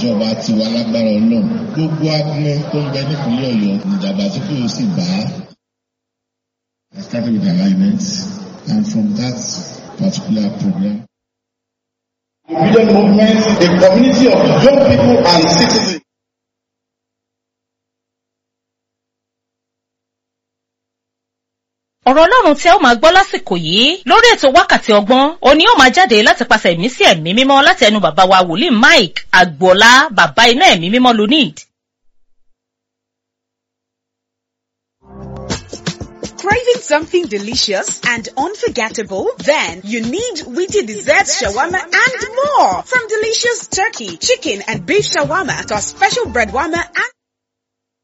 ìjọba tiwa lágbára ọlọ́run gbogbo agbọn tó ń bẹ nípínlẹ̀ ọ̀yọ́ ìdàgbàsókè ó sì bá I started with alignment and from that particular program. Freedom movement, a community of young people and citizens. ọ̀rọ̀ ọlọ́run tí ẹ ó máa gbọ́ lásìkò yìí lórí ètò wákàtí ọgbọ́n òní ó máa jáde láti pàṣẹ ẹ̀mí sí ẹ̀mí mímọ́ láti ẹnu bàbá wa wòlíì mike agboola bàbá iná ẹ̀mí mímọ́ lunid. Craving something delicious and unforgettable? Then you need witty desserts, shawarma, and more. From delicious turkey, chicken, and beef shawarma to our special bread warmer and